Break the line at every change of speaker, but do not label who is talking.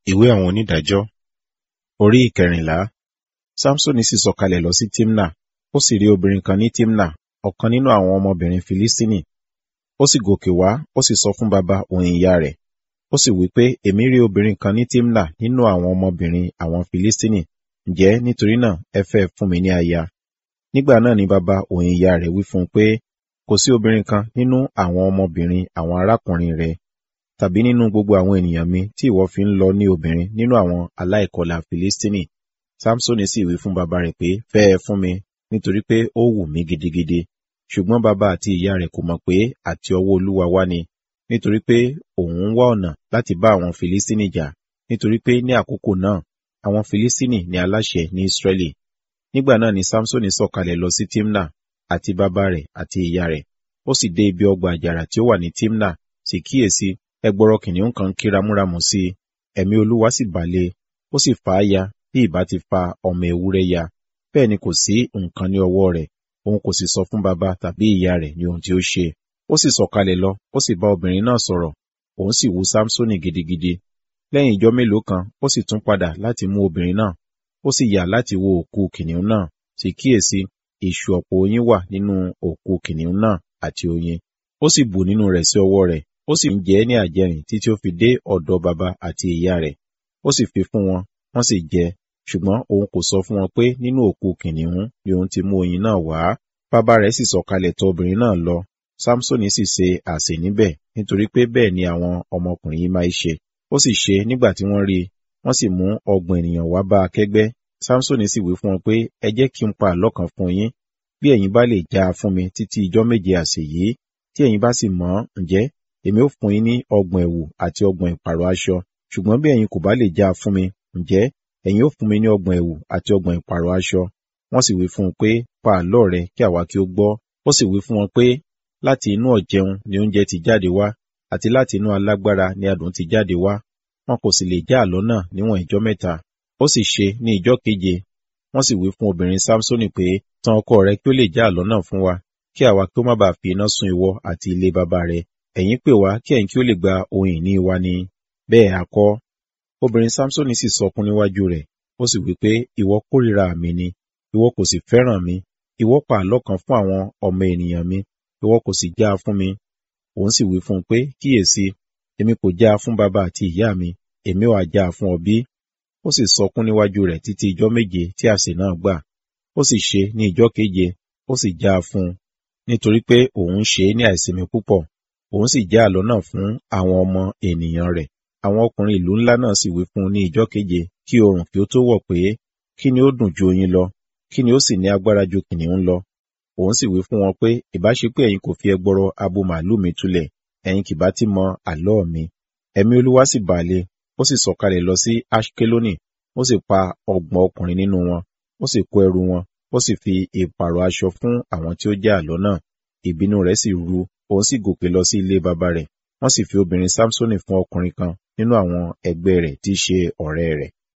Ìwé àwọn onídàájọ́ orí ìkẹrìnlá. Sámsónì sì sọ̀kalẹ̀ lọ sí Tímnà, ó sì rí obìnrin kan ní Tímnà, ọ̀kan nínú àwọn ọmọbìnrin Filistini. Ó sì gòkè wá, ó sì sọ fún baba òun ìyá rẹ̀. Ó sì wí pé, èmi rí obìnrin kan ní Tímnà nínú àwọn ọmọbìnrin àwọn Filistini. Ǹjẹ́ nítorí náà ẹ fẹ́ fún mi ní aya? Nígbà náà ni baba òun ìyá rẹ̀ wí fún un pé, kò sí obìnrin kan nínú àwọn ọmọbìnrin àwọn arákùnrin rẹ̀ tàbí nínú gbogbo àwọn ènìyàn mi tí ìwọ fi ń lọ ní obìnrin nínú àwọn aláìkọlà Filistini. Sámsónì sì wí fún baba rẹ̀ pé, fẹ́ ẹ fún mi, nítorí pé ó wù mí gidigidi. Ṣùgbọ́n baba àti ìyá rẹ̀ kò mọ̀ pé àti ọwọ́ Olúwa wá ni, nítorí pé òun ń wá ọ̀nà láti bá àwọn Filistini jà, nítorí pé ní àkókò náà àwọn Filistini ni aláṣẹ ní Israẹli. Nígbà náà ni Sámsónì sọ̀kalẹ̀ lọ sí Tímnà àti baba rẹ̀ àti ìyá rẹ̀. Ó sì dé ibi ọgbà àjàrà tí ó wà ní Tímnà, sì kíyèsí ẹgbọrọ kìnìún kan ké ramúramù sí i. Ẹ̀mí Olúwa sì bà lé, ó sì fà á ya bí ìbá ti fa ọmọ ewúrẹ́ ya. Bẹ́ẹ̀ ni kò sí nǹkan ní ọwọ́ rẹ̀, òun kò sì sọ fún baba tàbí ìyá rẹ̀ ní ohun tí ó ṣe. Ó sì sọ̀kalẹ̀ lọ, ó sì bá obìnrin náà sọ̀rọ̀, òun sì wú Sámsónì gidigidi. Lẹ́yìn ijọ́ mélòó kan, ó sì tún padà láti mú obìnrin náà, ó sì yà láti wo òkú kìnìún náà, sì kíyèsí ìṣù ọ̀pọ̀ oyin wà nínú òkú kìnìún náà àti oyin. Ó sì bù nínú rẹ̀ sí ọwọ́ rẹ̀, ó sì ń jẹ ní àjẹrìn títí ó fi dé ọ̀dọ̀ baba àti ìyá rẹ̀. Ó sì fi fún wọn, wọ́n sì jẹ, ṣùgbọ́n òun kò sọ fún wọn pé nínú òkú kìnìún ni òun ti mú oyin náà wá. Bàbá rẹ̀ sì sọ̀kalẹ̀ tọ̀ obìnrin náà lọ. Sámsónì sì ṣe àsè níbẹ̀, nítorí pé bẹ́ẹ̀ ni àwọn ọmọkùnrin yìí máa ń ṣe. Ó sì ṣe nígbà tí wọ́n rí i, wọ́n sì mú ọgbọ̀n ènìyàn wá bá a kẹ́gbẹ́. Sámsónì sì wí fún wọn pé, ẹ jẹ́ kí n pa àlọ́ kan fún yín. Bí ẹ̀yin bá lè já a fún mi títí ijọ́ méje àsè yìí, tí ẹ̀yin bá sì mọ̀ ǹjẹ́ èmi ó fún yín ní ọgbọ̀n ẹ̀wù àti ọgbọ̀n ìpààrọ̀ aṣọ. Ṣùgbọ́n bí ẹ̀yin kò bá lè já a fún mi, ǹjẹ́ ẹ̀yin ó fún mi ní ọgbọ̀n ẹ̀wù àti ọgbọ̀n ìpààrọ̀ aṣọ. Wọ́n sì wí fún un pé, pa àlọ́ rẹ kí àwa kí ó gbọ́. Ó sì wí fún wọn pé, láti inú ọ̀jẹun ni oúnjẹ ti jáde wá, àti láti inú alágbára ni adùn ti jáde wá. Wọn kò sì lè já àlọ́ náà níwọ̀n ìjọ́ mẹ́ta. Ó sì ṣe ní ìjọ́ keje. Wọ́n sì wí fún obìnrin Sámsónì pé, tan ọkọ rẹ kí ó lè já àlọ́ náà fún wa, kí àwa kí ó má bàa fi iná sun ìwọ àti ilé baba rẹ ẹ̀yin pè wá kí ẹ̀yin kí ó lè gba ohun ìní wa ni. Bẹ́ẹ̀ a kọ́. Obìnrin Sámsónì sì sọkún níwájú rẹ̀, ó sì wí pé, ìwọ kórìíra mi ni, ìwọ kò sì fẹ́ràn mi, ìwọ pa àlọ́ kan fún àwọn ọmọ ènìyàn mi, ìwọ kò sì já a fún mi. Òun sì wí fún un pé, kíyèsí, èmi kò já a fún baba àti ìyá mi, èmi ò já a fún ọ bí. Ó sì sọkún níwájú rẹ̀ títí ijọ́ méje tí àsè náà gbà. Ó sì ṣe ní ijọ́ keje, ó sì já a fún un, nítorí pé òun ṣe é ní àìsinmi púpọ̀ òun sì já àlọ́ náà fún àwọn ọmọ ènìyàn rẹ̀. Àwọn ọkùnrin ìlú ńlá náà sì wí fún un ní ijọ́ keje kí oòrùn kí ó tó wọ̀ pé kí ni ó dùn ju oyin lọ, kí ni ó sì ní agbára ju kìnìún lọ. Òun sì wí fún wọn pé ìbá ṣe pé ẹ̀yin kò fi ẹgbọrọ abo màlúù mi túlẹ̀, ẹ̀yin kì bá ti mọ àlọ́ mi. Ẹ̀mí Olúwa sì bà lé, ó sì sọ̀kalẹ̀ lọ sí Aṣkeloni, ó sì pa ọgbọ̀n ọkùnrin nínú wọn, ó sì kó ẹrù wọn, ó sì fi ìpààrọ̀ aṣọ fún àwọn tí ó já àlọ́ náà. Ìbínú rẹ̀ sì ru òun sì gòkè lọ sí ilé baba rẹ̀ wọ́n sì fi obìnrin Sámsónì fún ọkùnrin kan nínú àwọn ẹgbẹ́ rẹ̀ tí í ṣe ọ̀rẹ́ rẹ̀.